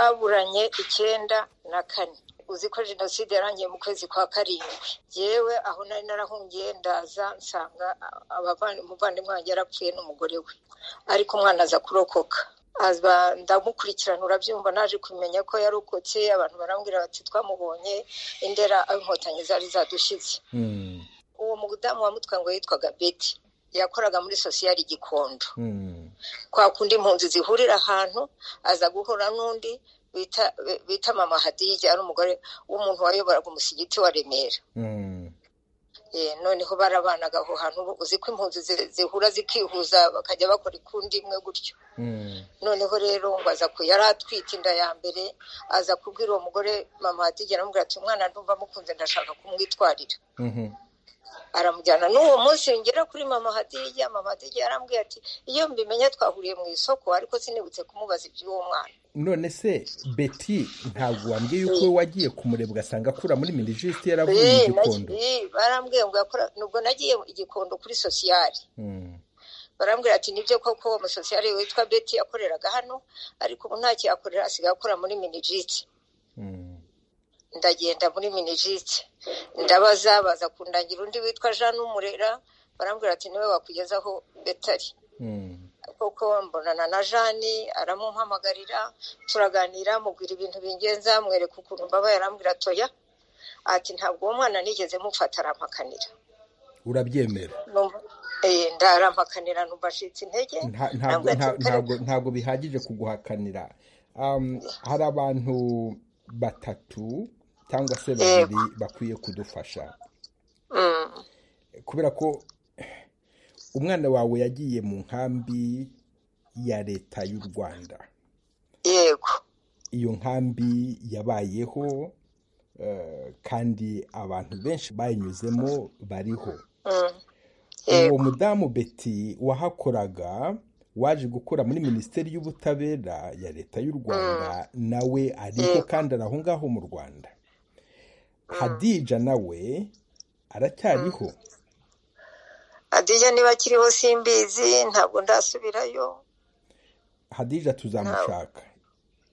twaburanye icyenda na kane uzi ko jenoside yarangiye mu kwezi kwa karindwi yewe aho nari narahungiye ndaza nsanga umuvandimwe wanjye yarapfuye n'umugore we ariko umwana aza kurokoka ndamukurikirana urabyumva naje kumenya ko yarokotse abantu barambwira bati twamubonye indera aho inkotanyi zari zadushyitse uwo mudamu wamutwaye ngo yitwaga beti yakoraga muri sosiyali gikondo kwa kundi impunzi zihurira ahantu aza guhura n'undi bita mama hadija ari umugore w'umuntu wayoboraga umusigiti wa remera noneho barabanaga aho hantu uzi ko impunzi zihura zikihuza bakajya bakora ikundi imwe gutyo noneho rero ngo aza yari atwite inda ya mbere aza kubwira uwo mugore mama hadija aramubwira ati umwana ndumva amukunze ndashaka kumwitwarira aramujyana n'uwo munsi ngera kuri mama hadija mama hadija yarambwiye ati iyo mbimenya twahuriye mu isoko ariko sinibutse kumubaza iby'uwo mwana none se beti ntabwo wambwiye yuko we wagiye kumurebwa asanga akura muri minisitiri yaravuye mu gikondo barambwiye ngo nubwo nagiye igikondo kuri sosiyali barambwira ati nibyo koko uwo musosiyali witwa beti yakoreraga hano ariko ubu ntacyo yakorera asigaye akora muri minijiti ndagenda muri minijiti ndabaza baza kundangira undi witwa jean n'umurera barambwira ati niwe wakugezaho betari kuko mbonana na jeanne aramumpamagarira turaganira mubwira ibintu bingenza mwereka ukuntu mbaba yarambwira atoya ati ntabwo uwo mwana nigeze mufata arampakanira urabyemera ndarampakanira ntubashitse intege ntabwo bihagije kuguhakanira hari abantu batatu cyangwa se babiri bakwiye kudufasha kubera ko umwana wawe yagiye mu nkambi ya leta y'u rwanda yego iyo nkambi yabayeho kandi abantu benshi bayinyuzemo bariho uwo mudamu beti wahakoraga waje gukora muri minisiteri y'ubutabera ya leta y'u rwanda nawe ariho kandi ari aho ngaho mu rwanda hadija nawe aracyariho hadija niba akiriho simbizi ntabwo ndasubirayo hadija tuzamushaka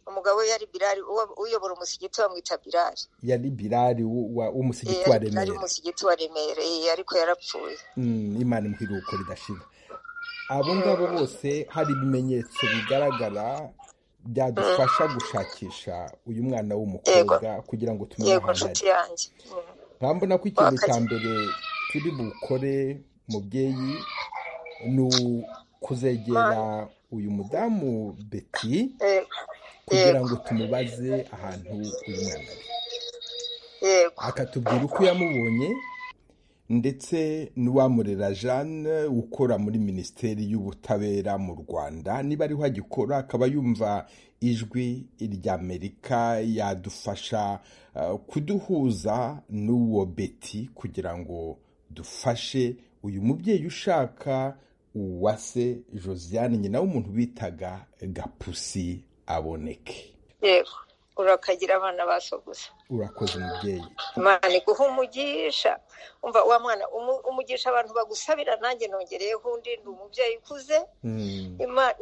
umugabo we yari birari uyobora umusigiti bamwita birari yari birari w'umusigiti wa remera yari umusigiti wa remera ariko yarapfuye imana imuhiruko ridashira abo ngabo bose hari ibimenyetso bigaragara byadufasha gushakisha uyu mwana w'umukobwa kugira ngo tumenye ahantu ari nkambona ko ikintu cya mbere turi bukore mubyeyi ni ukuzegera uyu mudamu beti kugira ngo tumubaze ahantu uyu mwana ari akatubwira uko yamubonye ndetse n'uwamurera jeanne ukora muri minisiteri y'ubutabera mu rwanda niba ariho agikora akaba yumva ijwi ry'amerika yadufasha kuduhuza n'uwo beti kugira ngo dufashe uyu mubyeyi ushaka uwase josiane nyina w'umuntu bitaga gapusi aboneke yego urakagira abana basoguza urakoze umubyeyi imana iguha umugisha umva wa mwana umugisha abantu bagusabira nanjye nongereyeho undi ni umubyeyi ukuze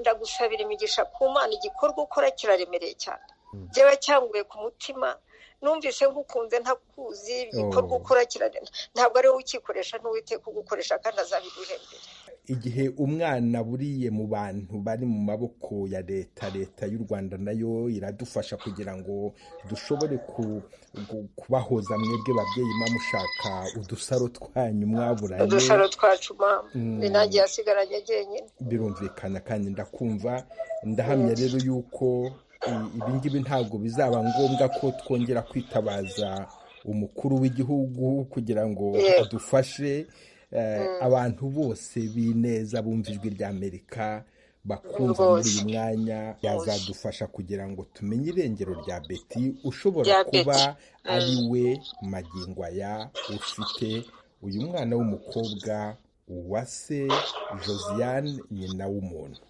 ndagusabira imigisha ku mana igikorwa ukora kiraremereye cyane byaba cyanguye ku mutima numvise ngukunze ntakuzi igikorwa ukora kiraremereye ntabwo ari wowe ukikoresha n'uwiteka ugukoresha kandi azabiguhembera igihe umwana buriye mu bantu bari mu maboko ya leta leta y'u rwanda nayo iradufasha kugira ngo dushobore kubahoza mwebwe babyeyi mushaka udusaro twanyu mwaburanye udusaro twacu nanjye yasigaranye jyenyine birumvikana kandi ndakumva ndahamya rero yuko ibi ngibi ntabwo bizaba ngombwa ko twongera kwitabaza umukuru w'igihugu kugira ngo adufashe abantu bose b'ineza bumva ijwi ry'amerika bakumva muri uyu mwanya yazadufasha kugira ngo tumenye irengero rya beti ushobora kuba ari we magingo aya ufite uyu mwana w'umukobwa uwase josiane nyina w'umuntu